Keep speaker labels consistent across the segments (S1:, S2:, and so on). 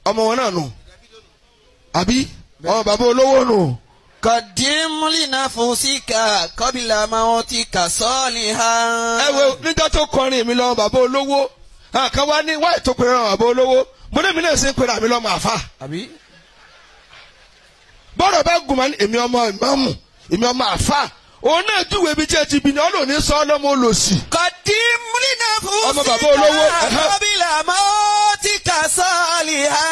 S1: ọmọ wọn náà nù àbí ọmọ bàbá olówó nù.
S2: قدم لنفسك قبل موتك صالحا
S1: ẹ wo níjọ́ tó kọrin mi lọ bàbá olówó àkàn wá ní wáyé tó pèrè bàbá olówó mo ní mi náà ṣe ń pèrè àmì lọ́mọ àfa
S2: àbí
S1: bọ́dọ̀ bá gùn máa ní èmi ọmọ ìmáàmù èmi ọmọ àfa òun náà júwèé bí tí ẹ ti bí ni ọlọ́ọ̀ni sọ ọlọ́mọ olòṣì.
S2: قدم لنفسك
S1: ọmọ bàbá olówó, ẹ̀hẹ́.
S2: قبل موتك صالحا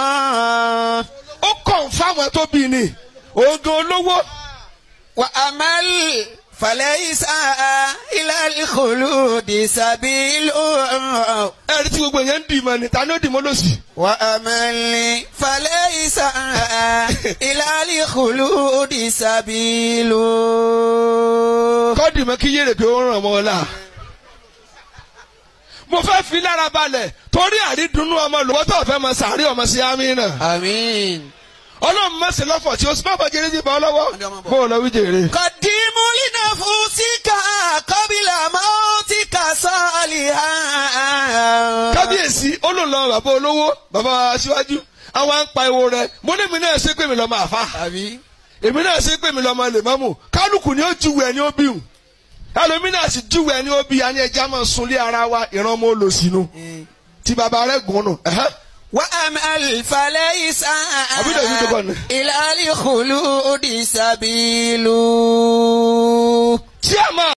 S1: ó kàn fáwọn tó bí ni oògùn olówó
S2: وأمل فليس إلى الخلود سبيل
S1: ẹ̀rí tí gbogbo yẹn ń dì mọ́ ni ta ni ó dì mọ́ lòsì.
S2: وأمل فليس إلى الخلود سبيل
S1: kọ́ọ̀dì mọ́ kí yéèrè pé ó ràn mọ́ ọ la. mo fẹ́ fi lára balẹ̀ torí àrídùnnú ọmọ lọ́wọ́ tó fẹ́ mọ sàárì ọmọ sí àmì náà.
S2: آمين
S1: ọlọ́run mọ̀sẹ̀ lọ́fọ̀ tí o sì má bọ̀ jẹ́rẹ́ sí bọ́ lọ́wọ́ bó o lọ wí jèrè.
S2: قدم لنفسك قبل موتك صالحا
S1: kábíyèsí olóòlò bàbá olówó bàbá aṣíwájú àwọn à ń pa ewo rẹ mo ní èmi náà ṣe pé mi lọ́mọ àfa
S2: àbí
S1: èmi náà ṣe pé mi lọ́mọ lèmọ́mù kálukú ni ó júwèé ẹni ó bí wù ẹlòmí náà sì júwèé ẹni ó bí àní ẹja máa sunlé ara wa ìran ọmọ olòṣìnú tí bàbá rẹ gùn nù. ẹ̀hẹ́.
S2: وأمل فليس
S1: أبو داود يقول.
S2: إلى الخلود سبيل
S1: tí a máa